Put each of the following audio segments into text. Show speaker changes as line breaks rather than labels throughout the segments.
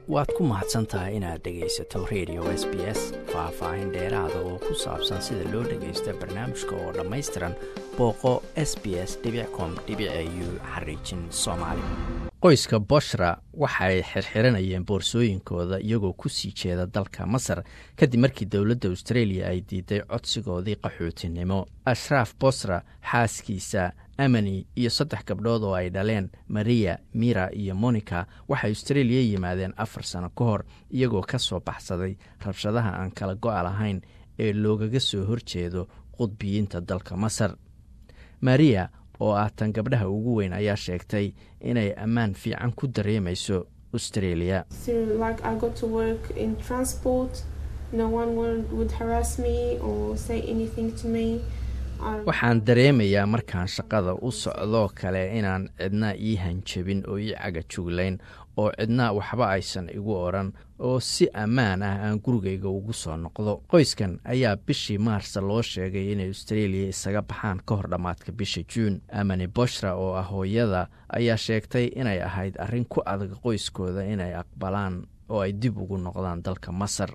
waad ku mahadsan tahay inaad dhegaysato radio s b s faah-faahin dheeraada oo ku saabsan sida loo dhagaysto barnaamijka oo dhammaystiran booqo s b s com u xariijin soomaali qoyska boshra waxay xirxiranayeen boorsooyinkooda iyagoo ku sii jeeda dalka masar kadib markii dowladda australia ay diiday codsigoodii qaxootinimo ashraaf bosra xaaskiisa amani iyo saddex gabdhood oo ay dhaleen maria mira iyo monica waxay australia yimaadeen afar sano ka hor iyagoo ka soo baxsaday rabshadaha aan kala go-a lahayn ee loogaga soo horjeedo qudbiyiinta dalka masar maria oo ah tan gabdhaha ugu weyn ayaa sheegtay inay ammaan fiican ku dareemayso australia waxaan dareemayaa markaan shaqada u socdoo kale inaan cidna ii hanjabin oo ii caga juglayn oo cidna waxba aysan igu odhan oo si ammaan ah aan gurigayga ugu soo noqdo qoyskan ayaa bishii maarsa loo sheegay inay australia isaga baxaan ka hor dhammaadka bisha juun amani boshra oo ah hooyada ayaa sheegtay inay ahayd arrin ku adag qoyskooda inay aqbalaan oo ay dib ugu noqdaan dalka masar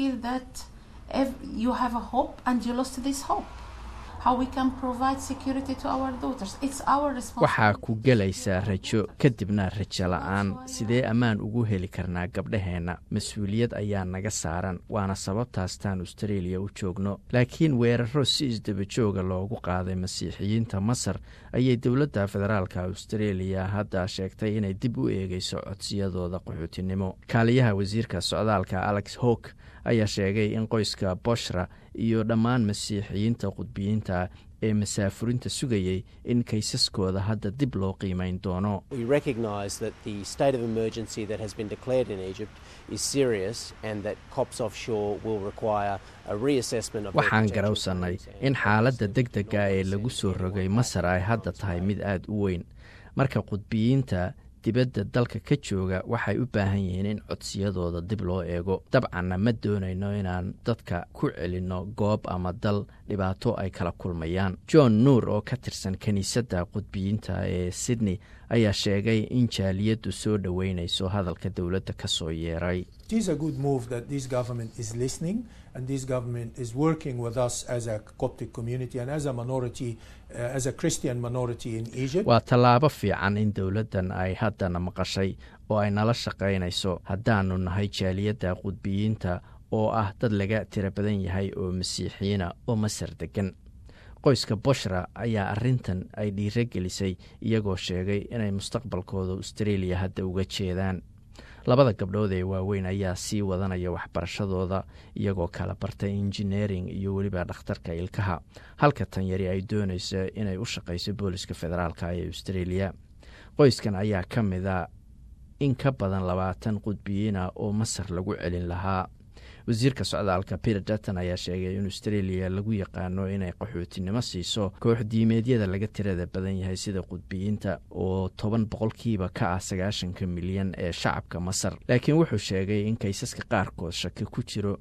waxaa ku gelaysaa rajo kadibna rajo la-aan sidee ammaan ugu heli karnaa gabdhaheenna mas-uuliyad ayaa naga saaran waana sababtaastaan australia u joogno laakiin weeraro si isdabajooga loogu qaaday masiixiyiinta masar ayay dowladda federaalka australia hadda sheegtay inay dib u eegeyso codsiyadooda qaxootinimo kaaliyaha wasiirka socdaalka alex howk ayaa sheegay in qoyska boshra iyo dhammaan masiixiyiinta qudbiyiinta ee masaafurinta sugayay in kaysaskooda hadda dib loo qiimeyn doono waxaan garowsannay in xaaladda deg dega ee lagu soo rogay masar ay hadda tahay mid aada u weyn marka qudbiyiinta dibadda dalka ka jooga waxay u baahan yihiin in codsiyadooda dib loo eego dabcanna ma doonayno inaan dadka ku celinno goob ama dal dhibaato ay kala kulmayaan john nuur oo ka tirsan kiniisadda qudbiyiinta ee sydney ayaa sheegay in jaaliyaddu soo dhoweynayso hadalka dowladda ka soo yeeray waa tallaabo fiican in dowladdan ay haddana maqashay oo ay nala shaqaynayso haddaanu nahay jaaliyadda qudbiyiinta oo ah dad laga tiro badan yahay oo masiixiyiina oo masar degan qoyska boshra ayaa arrintan ay dhiiro gelisay iyagoo sheegay inay mustaqbalkooda australia hadda uga jeedaan labada gabdhood ee waaweyn ayaa sii wadanaya waxbarashadooda iyagoo kala bartay injineering iyo weliba dhakhtarka ilkaha halka tan yari ay doonayso inay u shaqayso booliska federaalk ee australia qoyskan ayaa ka mida in ka badan labaatan qudbiyiina oo masar lagu celin lahaa wasiirka socdaalka peter dutton ayaa sheegay in australia lagu yaqaano inay qaxootinimo siiso koox diimeedyada laga tirada badan yahay sida qudbiyiinta oo toban boqolkiiba ka ah sagaashanka milyan ee shacabka masar laakiin wuxuu sheegay in kaysaska qaarkood shaki ku jiro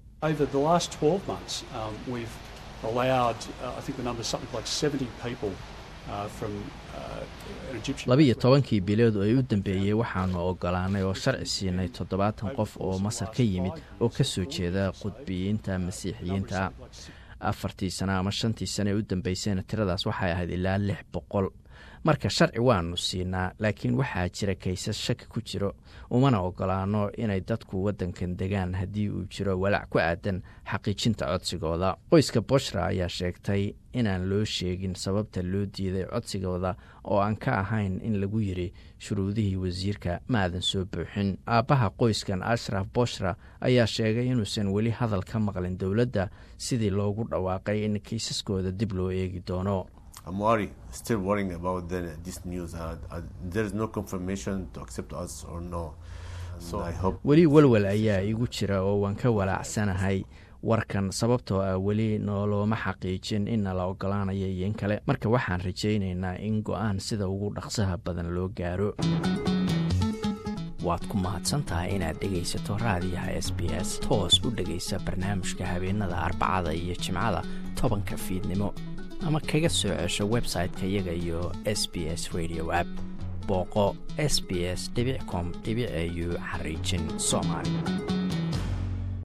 labiiyo tobankii bilood oo ay u dambeeyey waxaanu ogolaanay oo sharci siinay toddobaatan qof oo masar ka yimid oo ka soo jeeda qudbiyiinta masiixiyiinta afartii sano ama shantii sano ee u dambeysayna tiradaas waxay ahayd ilaa lix boqol marka sharci waanu siinaa laakiin waxaa jira kaysas shaki ku jiro umana ogolaano inay dadku waddankan degaan haddii uu jiro walaac ku aadan xaqiijinta codsigooda qoyska boshra ayaa sheegtay inaan loo sheegin sababta loo diiday codsigooda oo aan ka ahayn in lagu yiri shuruudihii wasiirka ma aadan soo buuxin aabbaha qoyskan ashraf boshra ayaa sheegay inuusan weli hadal ka maqlin dowladda sidii loogu dhawaaqay in kaysaskooda dib loo eegi doono weli welwel ayaa igu jira oo waan ka walaacsanahay warkan sababtoo ah weli noolooma xaqiijin in nala ogolaanaya iyo in kale marka waxaan rajaynaynaa in go-aan sida ugu dhaqsaha badan loo gaaro waad ku mahadsantahay inaad dhegaysato raadiyaha s b s toos u dhegaysa barnaamijka habeenada arbacada iyo jimcada tobanka fiidnimo ama kaga soo cesho website-ka iyaga iyo s b s radio app booqo s b s com au xariijin soomaali